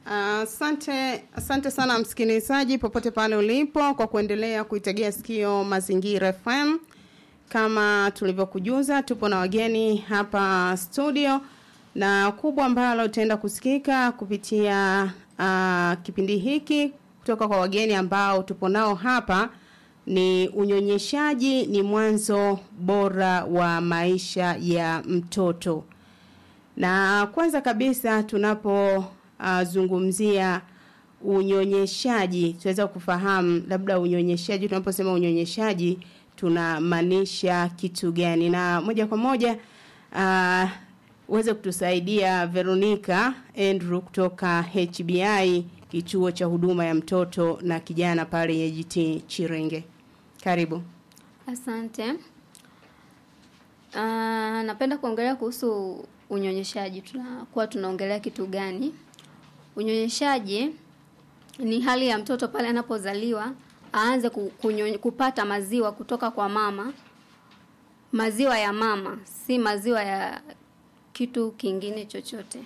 Asante asante sana msikilizaji popote pale ulipo kwa kuendelea kuitegea sikio Mazingira FM. Kama tulivyokujuza, tupo na wageni hapa studio na kubwa ambalo utaenda kusikika kupitia uh, kipindi hiki kutoka kwa wageni ambao tupo nao hapa ni unyonyeshaji ni mwanzo bora wa maisha ya mtoto. Na kwanza kabisa tunapo uh, zungumzia unyonyeshaji tunaweza kufahamu labda unyonyeshaji tunaposema unyonyeshaji tunamaanisha kitu gani na moja kwa moja uh, uweze kutusaidia Veronica Andrew kutoka HBI kituo cha huduma ya mtoto na kijana pale AGT Chirenge. Karibu. Asante. Uh, napenda kuongelea kuhusu unyonyeshaji. Tunakuwa tunaongelea kitu gani? Unyonyeshaji ni hali ya mtoto pale anapozaliwa aanze kunyo, kupata maziwa kutoka kwa mama, maziwa ya mama, si maziwa ya kitu kingine chochote.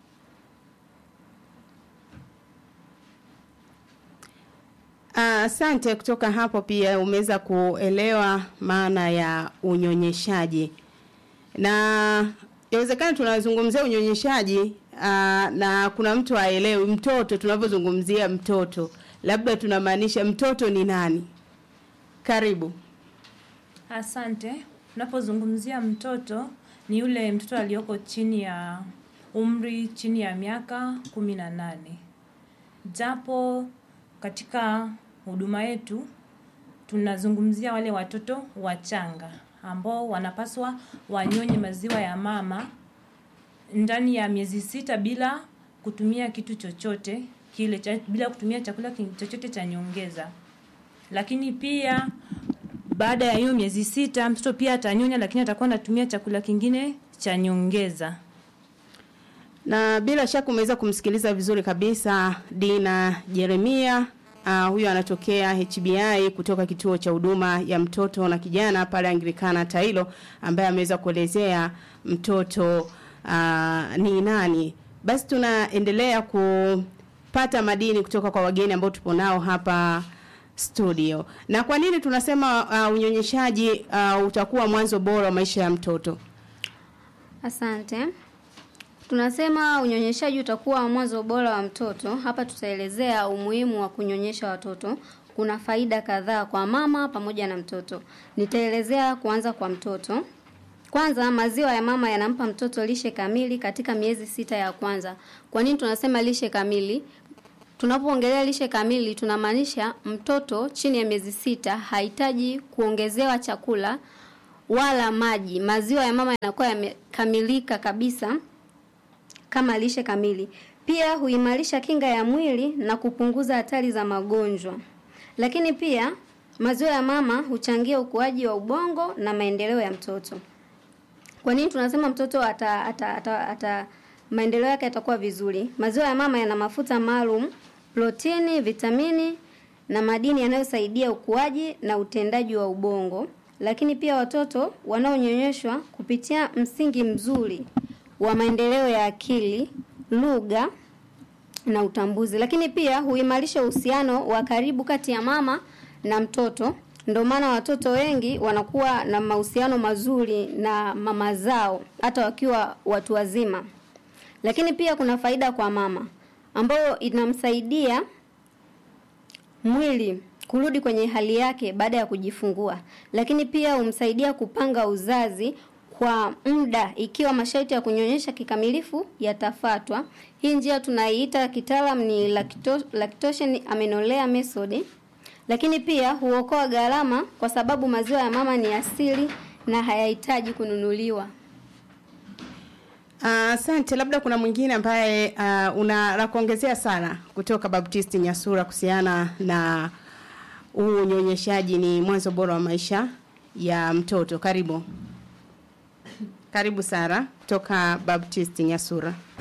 Asante uh, kutoka hapo pia umeweza kuelewa maana ya unyonyeshaji. Na inawezekana tunazungumzia unyonyeshaji uh, na kuna mtu aelewi mtoto tunavyozungumzia mtoto. Labda tunamaanisha mtoto ni nani? Karibu. Asante. Unapozungumzia mtoto ni yule mtoto aliyoko chini ya umri chini ya miaka kumi na nane. Japo katika huduma yetu tunazungumzia wale watoto wachanga ambao wanapaswa wanyonye maziwa ya mama ndani ya miezi sita bila kutumia kitu chochote kile cha, bila kutumia chakula chochote cha nyongeza. Lakini pia baada ya hiyo miezi sita mtoto pia atanyonya, lakini atakuwa anatumia chakula kingine cha nyongeza. Na bila shaka umeweza kumsikiliza vizuri kabisa Dina Jeremia. Uh, huyo anatokea HBI kutoka kituo cha huduma ya mtoto na kijana pale Anglikana Tailo ambaye ameweza kuelezea mtoto uh, ni nani. Basi tunaendelea kupata madini kutoka kwa wageni ambao tupo nao hapa studio. Na kwa nini tunasema uh, unyonyeshaji uh, utakuwa mwanzo bora wa maisha ya mtoto? Asante. Tunasema unyonyeshaji utakuwa mwanzo bora wa mtoto. Hapa tutaelezea umuhimu wa kunyonyesha watoto. Kuna faida kadhaa kwa mama pamoja na mtoto. Nitaelezea kuanza kwa mtoto. Kwanza, maziwa ya mama yanampa mtoto lishe kamili katika miezi sita ya kwanza. Kwa nini tunasema lishe kamili? Tunapoongelea lishe kamili tunamaanisha mtoto chini ya miezi sita hahitaji kuongezewa chakula wala maji. Maziwa ya mama yanakuwa yamekamilika kabisa kama lishe kamili. Pia huimarisha kinga ya mwili na kupunguza hatari za magonjwa. Lakini pia maziwa ya mama huchangia ukuaji wa ubongo na maendeleo ya mtoto. Kwa nini tunasema mtoto ata, ata, ata, ata maendeleo yake yatakuwa vizuri? Maziwa ya mama yana mafuta maalum, protini, vitamini na madini yanayosaidia ukuaji na utendaji wa ubongo. Lakini pia watoto wanaonyonyeshwa kupitia msingi mzuri wa maendeleo ya akili, lugha na utambuzi. Lakini pia huimarisha uhusiano wa karibu kati ya mama na mtoto. Ndio maana watoto wengi wanakuwa na mahusiano mazuri na mama zao hata wakiwa watu wazima. Lakini pia kuna faida kwa mama ambayo inamsaidia mwili kurudi kwenye hali yake baada ya kujifungua. Lakini pia humsaidia kupanga uzazi kwa muda ikiwa masharti ya kunyonyesha kikamilifu yatafatwa. Hii njia tunaiita kitaalam ni lacto, lactation amenolea method. Lakini pia huokoa gharama kwa sababu maziwa ya mama ni asili na hayahitaji kununuliwa. Asante, uh, labda kuna mwingine ambaye uh, una la kuongezea sana kutoka Baptist Nyasura kuhusiana na huu unyonyeshaji ni mwanzo bora wa maisha ya mtoto. Karibu. Karibu Sara kutoka Baptist Nyasura.